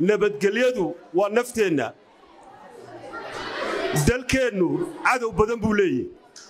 nabadgelyadu waa nafteenna dalkeennu cadow badan buu leeyahy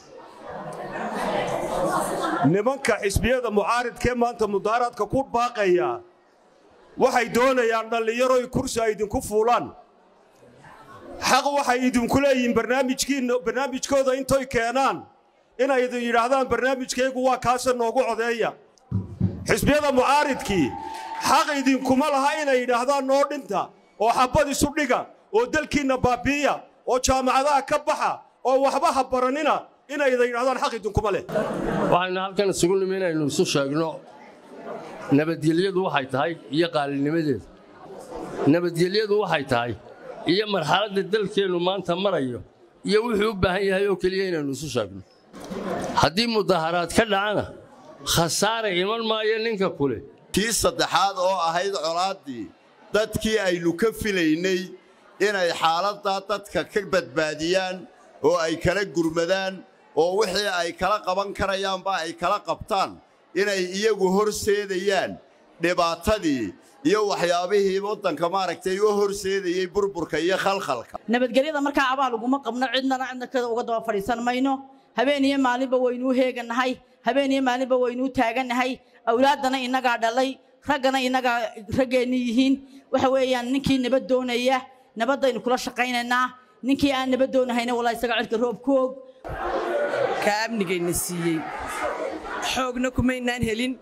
nimanka xisbiyada mucaaridkee maanta mudaaraadka ku baaqaya waxay doonayaan dhallinyaroy kursi ay idinku fuulaan xaq waxay idinku leeyihiin barnaamijkooda intoy keenaan inay idin yidhaahdaan barnaamijkaygu waa kaasa noogu codeeya xisbiyada mucaaridkii xaq idinkuma laha inay yidhaahdaan noo dhinta oo xabbad isu dhiga oo dalkiinna baabi'iya oo jaamacadaha ka baxa oo waxba ha baranina inay idin yidhahdaan xaq idinkuma leh waxaynu halkan isugu nimi inaynu isu sheegno nabadgelyadu waxay tahay iyo qaalinimadeeda nabadgelyadu waxay tahay iyo marxaladda dalkeennu maanta marayo iyo wuxuu u baahan yahay oo keliya inaynu isu sheegno haddii mudaharaad ka dhacana khasaare iman maayo ninka kule kii saddexaad oo ahayd colaaddii dadkii aynu ka filaynay inay xaaladdaa dadka ka badbaadiyaan oo ay kala gurmadaan oo wixii ay kala qaban karayaanba ay kala qabtaan inay iyagu horseedayaan dhibaatadii iyo waxyaabihii waddanka maaragtay u horseedayey burburka iyo khalkhalka nabadgelyada markaa abaal uguma qabno cidnana cidna kada uga daba fadhiisan mayno habeen iyo maalinba waynuu heegannahay habeen iyo maalinba waynuu taagannahay awlaaddana innagaa dhalay raggana innagaa raggeenni yihiin waxa weeyaan ninkii nabad doonaya nabaddaynu kula shaqaynaynaa ninkii aan nabad doonahayna walaa isaga cirka roob ku og ka amnigayna siiyey xoogna kumaynaan helin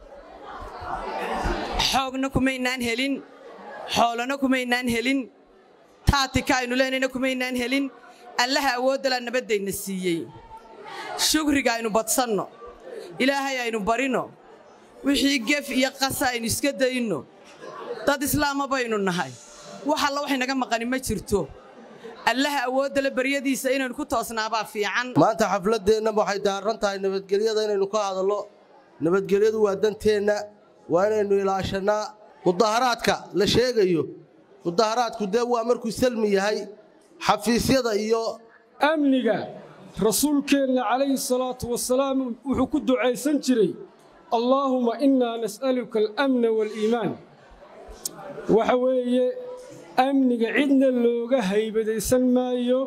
xoogna kumaynaan helin xoolana kumaynaan helin taatika aynu leenayna kumaynaan helin allaha awooddalaa nabaddayna siiyey shukriga aynu badsanno ilaahay aynu barino wixii gef iyo qasa aynu iska dayno dad islaama baynu nahay wax alla wax inaga maqani ma jirto allaha awooddale baryadiisa inaynu ku toosnaabaa fiican maanta xafladdeenna waxay daaran tahay nabadgelyada inaynu ka hadallo nabadgelyadu waa danteenna waa inaynu ilaashannaa mudaharaadka la sheegayo mudaharaadku dee waa markuu salmi yahay xafiisyada iyo amniga rasuulkeenna calayhi salaatu wasalaam wuxuu ku ducaysan jiray allaahuma innaa nas'aluka alamna waaliimaan waxa weeye amniga cidna looga haybadaysan maayo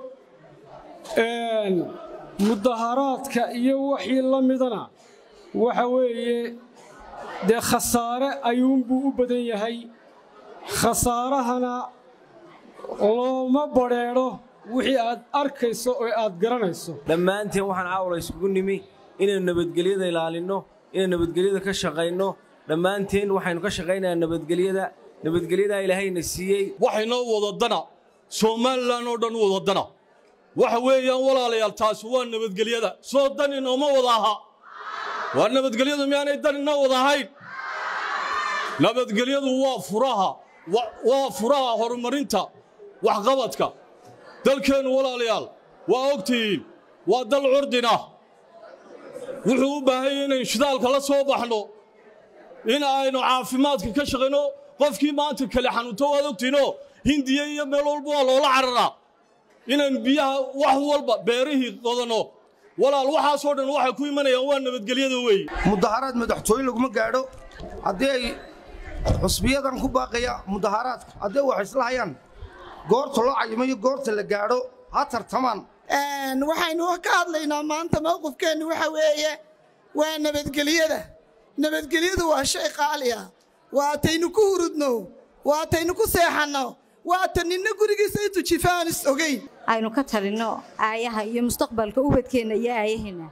mudaharaadka iyo wixii la midana waxa weeye dee khasaare ayuunbuu u badan yahay khasaarahana looma badrheedho wixii aad arkayso oo aad garanayso dhammaanteen waxaan caawla iskugu nimi inaynu nabadgelyada ilaalinno inaynu nabadgelyada ka shaqayno dhammaanteen waxaynu ka shaqaynayaa nabadgelyada nabadgelyadaa ilaahayna siiyey waxaynoo wadadana somalilan oo dhan wadadana waxa weeyaan walaalayaal taasi waa nabadgelyada soo dan inooma wada aha waa nabadgelyadu miyaanay dan inoo wada ahayn nabadgelyadu waa furaha waa furaha horumarinta waxqabadka dalkeennu walaalayaal waa ogtihiin waa dal curdina wuxuu u baahan yahay inaynu shidaalka la soo baxno in aynu caafimaadka ka shaqayno qofkii maanta kale xanuunto waad ogtihiinoo hindiya iyo meel walba waa loola cararaa inaynu biyaha wax walba beerihii qodanno walaal waxaasoo dhan waxay ku imanayaan waa nabadgelyada weeye mudaharaad madaxtooye laguma gaadho haddii ay xusbiyadan ku baaqaya mudaharaadka haddii wax isla hayaan goorta loo cayimo iyo goorta la gaadho ha tartamaan waxaynu ka hadlaynaa maanta mowqifkeennu waxa weeye waa nabadgelyada nabadgelyadu waa shay qaali ah waataynu ku hurudno waataynu ku seexanno waata ninna gurigiisa intuu jifaanis ogeyn aynu ka talinno aayaha iyo mustaqbalka ubadkeenna iyo aayaheenna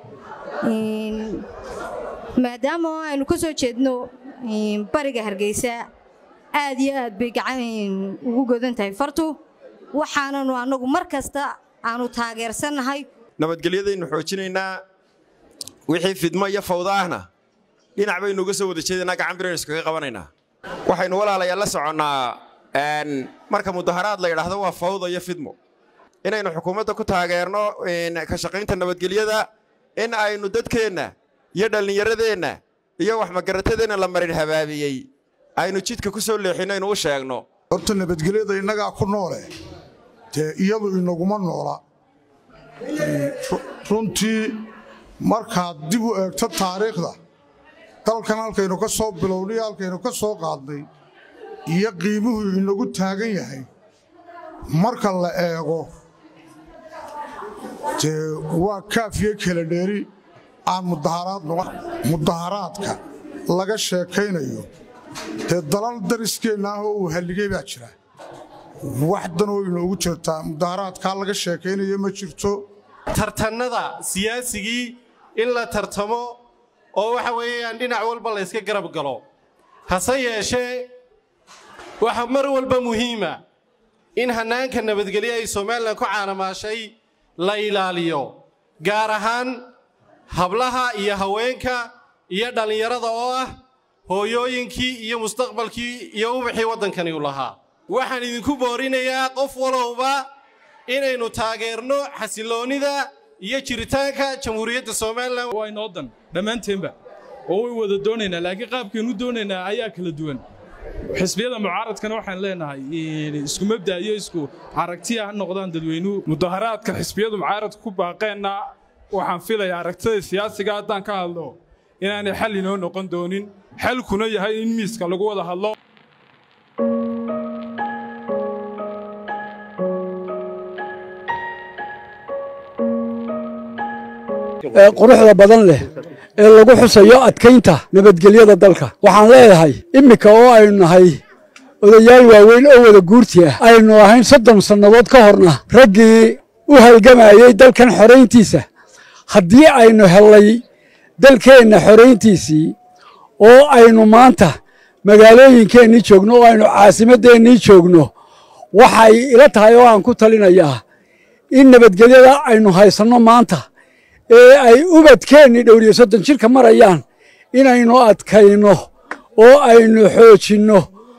maadaama aynu ka soo jeedno bariga hargeysa aad iyo aad bay gacan ugu godan tahay fartu waxaananu annagu mar kasta aanu taageersannahay nabadgelyadaynu xoojinaynaa wixii fidmo iyo fawda ahna dhinac baynu uga soo wada jeedaynaa gacan biraynu iskaga qabanaynaa waxaynu walaalayaal la soconnaa marka mudaharaad la yidhaahdo waa fawda iyo fidmo inaynu xukuumadda ku taageerno ka shaqaynta nabadgelyada in aynu dadkeenna iyo dhallinyaradeenna iyo waxmagaratadeenna la marin habaabiyey aynu jidka ku soo leexinno aynu u sheegno horta nabadgelyada innagaa ku noole dee iyadu inaguma noola runtii markaad dib u eegto taariikhda dalkan halkaynu ka soo bilownay halkaynu ka soo qaadnay iyo qiimuhu inagu taagan yahay marka la eego dee waa kaafiyo kala dheeri aan mudaharaad noqon mudaharaadka laga sheekaynayo dee dalal dariskeenna ah oo uu halligay baa jira wax danoo inoogu jirtaa mudaharaadkaa laga sheekaynayo ma jirto tartannada siyaasigii in la tartamo oo waxa weeyaan dhinac walba la yska garab galo hase yeeshee waxa mar walba muhiima in hannaanka nabadgelyo ay somalilan ku caanamaashay la ilaaliyo gaar ahaan hablaha iyo haweenka iyo dhallinyarada oo ah hooyooyinkii iyo mustaqbalkii iyo ubaxii waddankani u lahaa waxaan idinku boorinayaa qof walowba inaynu taageerno xasiloonnida iyo jiritaanka jamhuuriyadda somalilan waa inoo dan dhammaanteenba oo way wada doonaynaa laakiin qaabkaynu doonaynaa ayaa kala duwan xisbiyada mucaaradkana waxaan leenahay isku mabda iyo isku aragtiya ha noqdaan dadweynuhu mudaharaadka xisbiyadu mucaaradka ku baaqeenna waxaan filayaa aragtida siyaasiga haddaan ka hadlo inaanay xal inoo noqon doonin xalkuna yahay in miiska lagu wada hadlo quruxda badan leh ee lagu xusayo adkaynta nabadgelyada dalka waxaan leeyahay immika oo aynu nahay odayaal waaweyn oo wada guurti ah aynu ahayn soddon sannadood ka horna raggii u halgamayey dalkan xorayntiisa haddii aynu hellay dalkeenna xorayntiisii oo aynu maanta magaalooyinkeennii joogno oo aynu caasimaddeennii joogno waxay ila tahay oo aan ku talinayaa in nabadgelyada aynu haysanno maanta ee ay ubadkeennii dhowriyo soddon jirka marayaan inaynu adkayno oo aynu xoojinno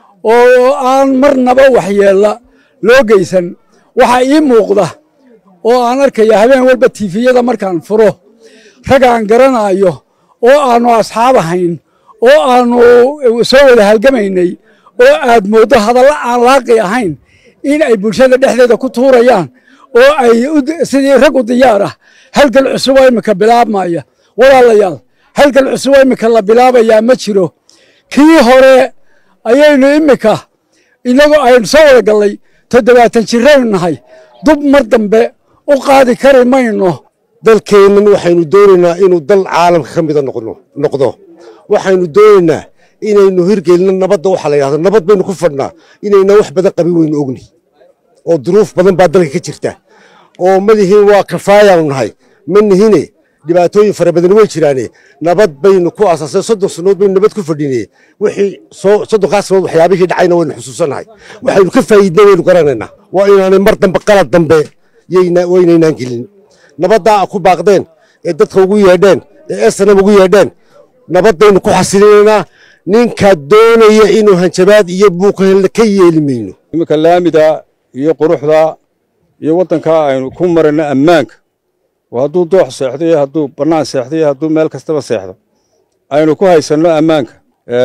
oo aan marnaba waxyeella loo geysan waxaa ii muuqda oo aan arkaya habeen walba tiifiyada markaan furo rag aan garanaayo oo aannu asxaab ahayn oo aannu soo wada halgamaynay oo aad mooddo hadalla aan laaqi ahayn in ay bulshada dhexdeeda ku tuurayaan oo ay sidii rag u diyaar ah halgal cusub oo iminka bilaabmaya walaalayaal halgal cusub oo iminka la bilaabayaa ma jiro kii hore ayaynu iminka innagoo aynu soo wada gallay toddobaatan jiraynu nahay dub mar dambe u qaadi kari mayno dalkeennan waxaynu doonaynaa inuu dal caalamka ka mida noqdo waxaynu doonaynaa inaynu hirgelino nabadda waxaa la yidhahdo nabad baynu ku fadhnaa inayna wax badan qabin weynu ogni oo duruuf badan baa dalka ka jirta oo madihiin waa kafaayaanu nahay ma nihine dhibaatooyin fara badan way jiraane nabad baynu ku asaasay soddon sannood baynu nabad ku fadhinee wixii soddonkaas sannood waxyaabihii dhacayna waynu xusuusannahay waxaynu ka faa'iidna waynu garanaynaa waa inaanay mar dambe qalad dambe waynaynaan gelin nabaddaa ku baaqdeen ee dadka ugu yeedheen ee esanam ugu yeedheen nabaddaynu ku xasilinaynaa ninka doonaya inuu hanjabaad iyo buuqahelle ka yeeli mayno iminka laamida iyo quruxda iyo waddankaa aynu ku marayno ammaanka oo hadduu doox seexdo iyo hadduu bannaan seexdo iyo hadduu meel kastaba seexdo aynu ku haysanno ammaanka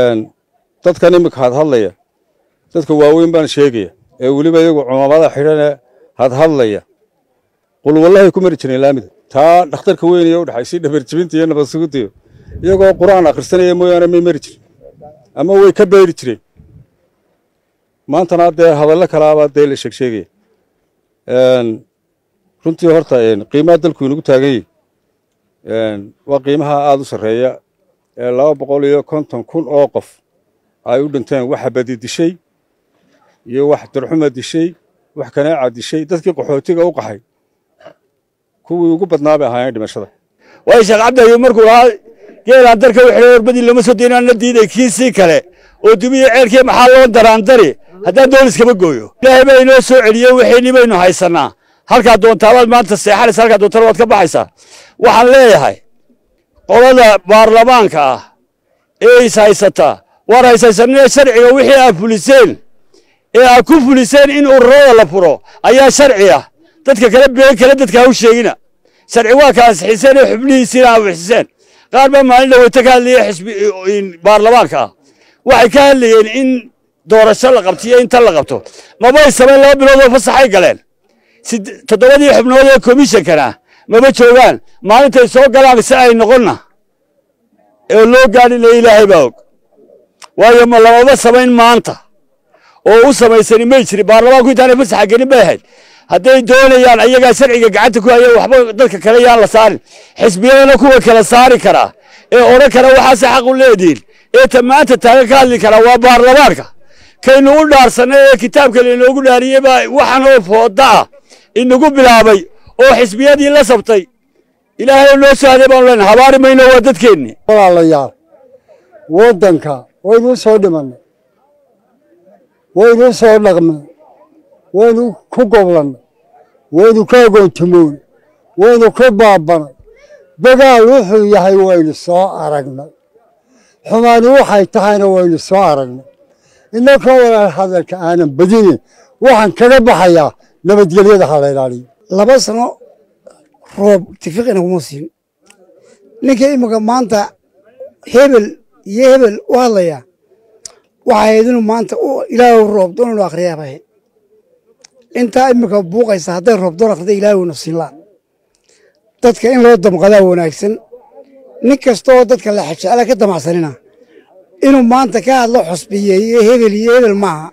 dadkan iminka hadhadlaya dadka waaweyn baan sheegaya ee weliba iyagu cumaamada xidhane hadhadlaya qulwallahay ku mari jireen laamida taa dhakhtarka weyn iyo u dhexaysay dhabarjibinta iyo nabad sugidaiyo iyagoo qur'aan akhrisanaya mooyaane may mari jirin ama way ka beeri jireen maantana dee hadallo kalaabaa dee la sheegsheegaya runtii horta qiimaha dalku inagu taagan yahi waa qiimaha aada u sarreeya ee laba boqol iyo konton kun oo qof ay u dhinteen waxa badi dishay iyo wax darxuma dishay wax kanaaca dishay dadkii qaxootiga u qaxay kuwii ugu badnaa bay ahaayeen dhimashada way sheekh cabdayo markuu lahaa geelaan darka wixii warbadii lama soo deynaan la diiday kiisii kale oo dumiyo ceelkii maxaa loo daraandari haddaan dooliskama gooyo ilaahay baa inoo soo celiye wixiinni baynu haysannaa halkaa doontaabaad maanta seexanaysa halkaa doontana waad ka baxaysaa waxaan leeyahay qolada baarlamaanka ah ee is haysataa waar haysaysanina sharciga wixii aad fuliseen ee aad ku fuliseen in ururada la furo ayaa sharci ah dadka kale been kale dadka ha u sheegina sharci waa ka ansixiseen ee xubnihiisiina anfixiseen qaar baa maalin dhaweyta ka hadlaya xisbi baarlamaanka ah waxay ka hadlayeen in doorasho la qabto iyo intan la qabto mabay samayn laba bilood oo fasaxay galeen toddobadii xubnood ee komishankana maba joogaan maalintay soo galaan si ay noqonna ee loo gaadhina ilaahay baa og waayo ma lamaba samayn maanta oo u samaysani may jirin baarlamaanku intaanay fasaxa gelin bay ahayd hadday doonayaan ayagaa sharciga gacanta ku haya waxba dadka kale yaan la saarin xisbiyadana kuwa kala saari karaa ee odhan kara waxaase xaq u leedihin ee ta maanta taagan ka hadli karaa waa baarlamaanka kaynu u dhaarsanay ee kitaabka lainoogu dhaariyey baa waxan oo fooda ah inagu bilaabay oo xisbiyadii la sabtay ilaahay oo noo sahday baanu leenahay habaari mayno waa dadkeenni walaalayaal waddanka waynu u soo dhimannay waynu u soo dhaqmay waynu ku goblannay waynu ka agoontumoon waynu ku baabanay dagaal wuxuu yahay waynu soo aragnay xumaani waxay tahayna waynu soo aragnay innakoo walaal hadalka aanan badinin waxaan kaga baxayaa nabadgelyada ha la ilaaliyo laba sano roob tifiqina kuma siin ninka imika maanta hebel iyo hebel u hadlaya waxay ahayd inuu maanta ilaahu roob doon inuu akhriyaa bay ahayd intaa imika buuqaysa hadday roob doon akhrida ilaahu na siinlaan dadka in loo damqadaa wanaagsan nin kastaoo dadka la xajecla ka damacsanina inuu maanta ka hadlo xusbiyeeyo hebel iyo hebel maaha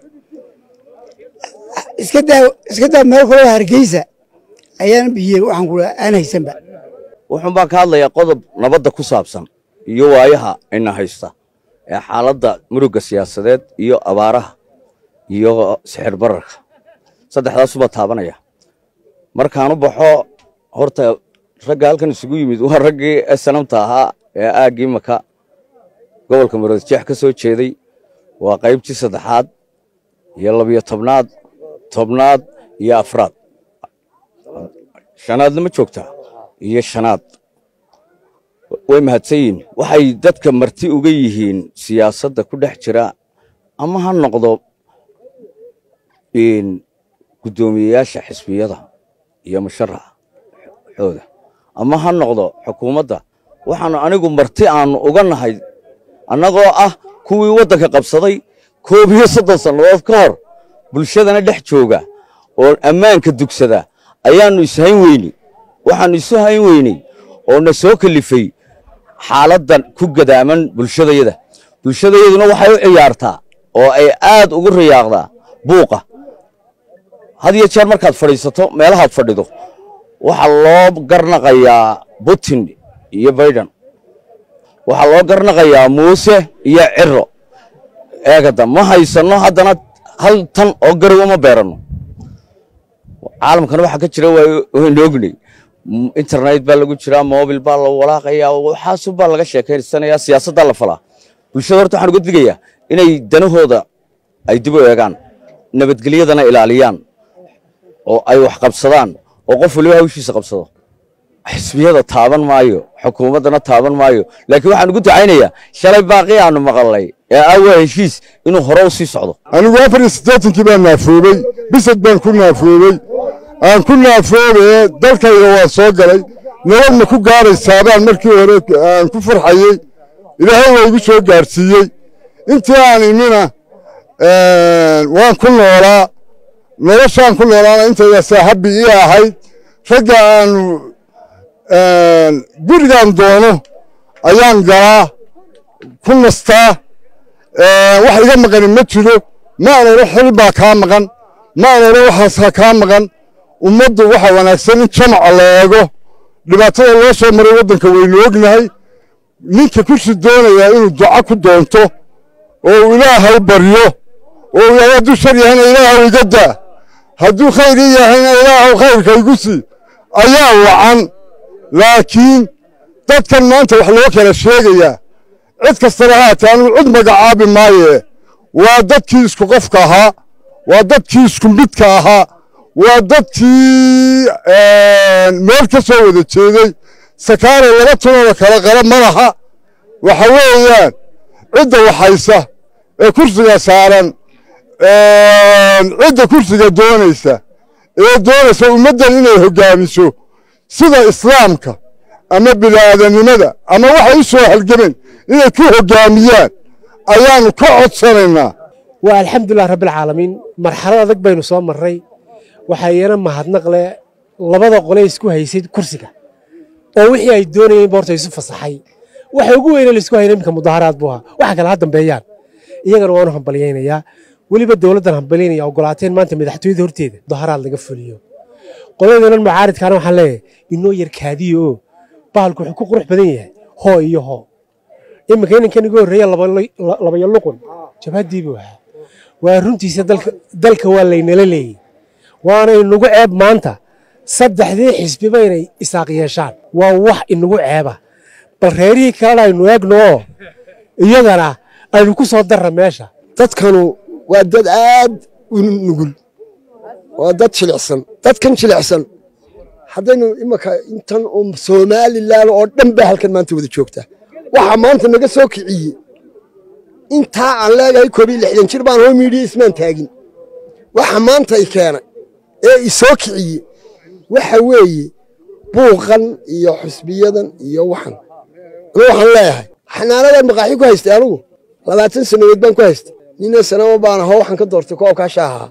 iska daa iska daa meel kaloo hargeysa ayaan biye waxaan ku aan haysanba wuxuun baan ka hadlayaa qodob nabadda ku saabsan iyo waayaha ina haysta ee xaaladda murugga siyaasadeed iyo abaaraha iyo sixir bararka saddexdaasubaa taabanaya markaanu baxo horta ragga halkan isugu yimid waa raggii sanamta ahaa ee aaggii maka gobolka muradjeex ka soo jeeday waa qaybtii saddexaad iyo labiyo tobnaad tobnaad iyo afraad shanaadna ma joogtaa iyo shanaad way mahadsan yihiin waxay dadka marti uga yihiin siyaasadda ku dhex jira ama ha noqdo guddoomiyeyaasha xisbiyada iyo musharaxa xooda ama ha noqdo xukuumadda waxaanu anigu marti aanu uga nahay annagoo ah kuwii waddanka qabsaday koob iyo soddon sannadood ka hor bulshadana dhex jooga oo ammaanka dugsada ayaannu ishayn weyney waxaannu isu hayn weyney oo na soo kalifay xaaladdan ku gadaaman bulshadayada bulshadayaduna waxay u ciyaartaa oo ay aad ugu riyaaqdaa buuqa had iyo jeer markaad fadhiisato meelahaad fadhido waxaa loo garnaqayaa putin iyo baidan waxaa loo garnaqayaa muuse iyo ciro eegada ma haysanno haddana hal tan oo garowa ma beeranno caalamkana waxaa ka jira waynu ognay internet baa lagu jiraa mobil baa la walaaqayaa waxaasu baa laga sheekaysanayaa siyaasaddaa la falaa bulshada horta waxaan uga digayaa inay danahooda ay dib u eegaan nabadgelyadana ilaaliyaan oo ay wax qabsadaan oo qof waliba hawshiisa qabsado xisbiyada taaban maayo xukuumaddana taaban maayo laakiin waxaan ugu ducaynayaa shalay baaqii aanu maqalnay ee awaa heshiis inuu hore u sii socdo anigu afar iyo siddeetankii baan naafoobey bisad baan ku naafoobey aan ku naafoobaye dalkayga waa soo galay nabadna ku gaadhaysaabaan markii hore aan ku farxayey ilaahay waa igu soo gaadhsiiyey intii aan imina waan ku noolaa noloshaan ku noolaana intaydasaa habbi ii ahayd ragga aanu gurigaan doono ayaan galaa ku nastaa wax iga maqani ma jiro ma aan odhan xil baa kaa maqan ma aan odhan waxaasaa kaa maqan ummaddu waxa wanaagsan in jamaca la eego dhibaatada loo soo maray waddanka waynu ognahay ninka kursi doonayaa inuu duco ku doonto oo uu ilaahay baryo oo uu yidhahdo hadduu shar yahayna ilaahaw iga daa hadduu khayr ii yahayna ilaahaw khayrka igu sii ayaa wacan laakiin dadkan maanta wax loo kala sheegayaa cid kastaba haatee anugu cid magacaabi maayee waa dadkii isku qofka ahaa waa dadkii isku midka ahaa waa dadkii meel ka soo wada jeeday sakaare laba tunooda kala qala ma laha waxa weeyaan cidda waxaysa ee kursiga saaran cidda kursiga doonaysa ee doonaysa ummaddan inay hoggaamiso sida islaamka ama bini'aadanimada ama waxay u soo halgameen inay ku hoggaamiyaan ayaannu ka codsanaynaa waa alxamdulilah rabbilcaalamiin marxalad adag baynu soo marray waxaa iyana mahadnaq leh labada qole isku haysay kursiga oo wixii ay doonayeen boorta isu fasaxay waxa ugu weyne laisku hayna iminka mudaaharaad buu ahaa waxa kale ha dambeeyaan iyagana waanu hambalyaynayaa weliba dowladdan hambalinaya ogolaateen maanta madaxtooyada horteeda mudaharaad laga fuliyo qoladeenan mucaaridkaana waxaan leeyahay inoo yar kaadiyo oo bahalku wuxuu ku qurux badan yahay hoo iyo hoo iminka inankan igu horreeya labayo luqun jabhaddii buu ahaa waa runtiisa dalka waa laynala leeyey waana inagu ceeb maanta saddexdii xisbiba inay isaaq yeeshaan waa wax inagu ceeba bal reerihii kalena aynu eegno oo iyagana aynu ku soo darra meesha dadkanu waa dad aad u nugul waa dad jilicsan dadkan jilicsan haddaynu imanka intan oo somalilan oo dhan baa halkan maanta wada joogta waxaa maanta naga soo kiciyey intaa aan leegahay koob iyo lixdan jir baan hoo miidhiya ismaan taagin waxa maanta i keenay ee i soo kiciyey waxa weeye buuqan iyo xusbiyadan iyo waxan anu waxaan leeyahay xanaanadan maqaaxi ku haystay anugu labaatan sannadood baan ku haystay nina sanama baan ahoo waxaan ka doortay koobkaasha ahaa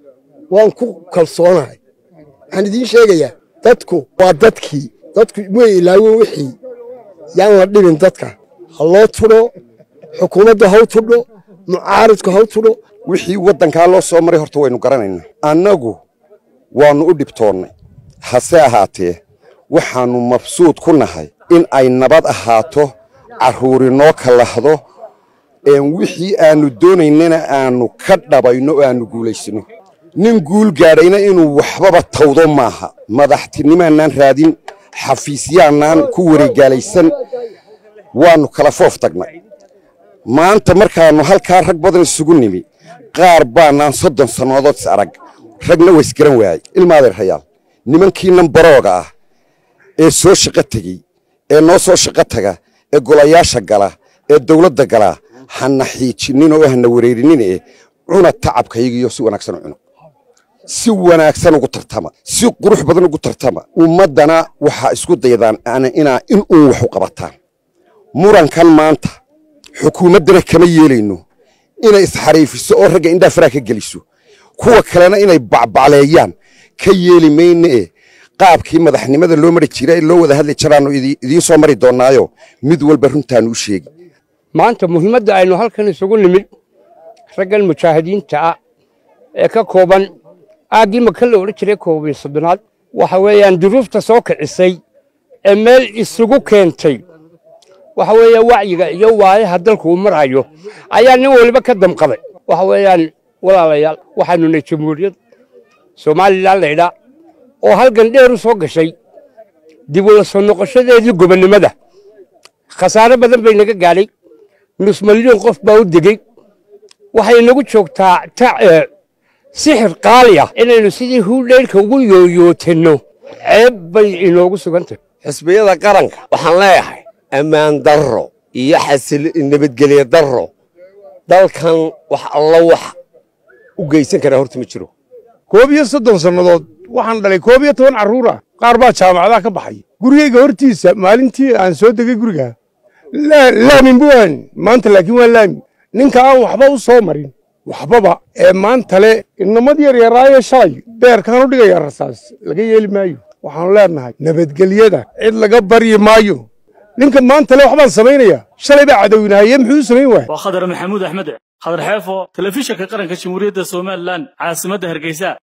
waan ku kalsoonahay waxaan idiin sheegayaa dadku waa dadkii dadku way ilaawen wixii yaan la dhibin dadka ha loo tudho xukuumadda haw tudho mucaaridku haw tudho wixii waddankaa loo soo maray horta waynu garanaynaa annagu waannu u dhibtoonnay hase ahaatee waxaannu mabsuud ku nahay in ay nabad ahaato carruuri noo kalahdo een wixii aannu doonaynana aannu ka dhabayno oo aannu guulaysano nin guul gaadhayna inuu waxbaba tawdo maaha madaxtinimaannaan raadin xafiisyaannaan ku wareegaalaysan waannu kala foof tagnay maanta markaannu halkaa rag badan isugu nimi qaar baannaan soddon sannadood is arag ragna waa isgaran waayey ilmaadeer hayaal nimankii nambarooga ah ee soo shaqo tegey ee noo soo shaqo taga ee golayaasha gala ee dawladda gala hana xiijinnin oo hana wareerinin ee cuna tacabkayagiyo si wanaagsan u cuna si wanaagsan ugu tartama si qurux badan ugu tartama ummaddana waxaa isku daydaan inaa in uun wax u qabataan murankan maanta xukuumaddana kama yeelayno inay isxariifiso oo ragga indhaa faraa ka geliso kuwa kalena inay bacbacleeyaan ka yeeli mayne e qaabkii madaxnimada loo mari jira ee loo wada hadli jiraannu idiin soo mari doonnaayo mid walba runtaannu u sheegi maanta muhiimadda aynu halkan isugu nimid raggan mujaahidiinta ah ee ka kooban aaggii maka la odhan jiray koob iyo soddonaad waxa weeyaan duruufta soo kicisay ee meel isugu keentay waxa weeyaan wacyiga iyo waayaha dalku uu marayo ayaa nin waliba ka damqaday waxa weeyaan walaalayaal waxaanu nahay jamhuuriyad somalilan laydhaa oo halgan dheer u soo gashay dib ula soo noqoshadeedii gobonnimada khasaare badan bay naga gaadhay nus malyan qof baa u degey waxay inagu joogtaa sixir qaali ah inaynu sidii huudheyrka ugu yooyootanno ceeb bay inoogu sugan tahay xisbiyada qaranka waxaan leeyahay ammaan darro iyo xasil nabadgelye darro dalkan wax alla wax u geysan karaa horta ma jiro koob iyo soddon sannadood waxaan dhalay koob iyo toban carruur ah qaar baa jaamacadaha ka baxay gurigayga hortiisa maalintii aan soo degay guriga laamin buan maanta laakiin waa laami ninka aan waxba u soo marin waxbaba ee maanta le inamad yar yaraayo shalay beerkaan u dhigayaa rasaas laga yeeli maayo waxaanu leenahay nabadgelyada cid laga baryi maayo ninka maanta le waxbaan samaynayaa shalay baa cadowinahaye muxuu u samayn waaya waa khadar maxamuud axmed khadar xeefo telefishinka qaranka jamhuuriyadda somalilan caasimadda hargeysa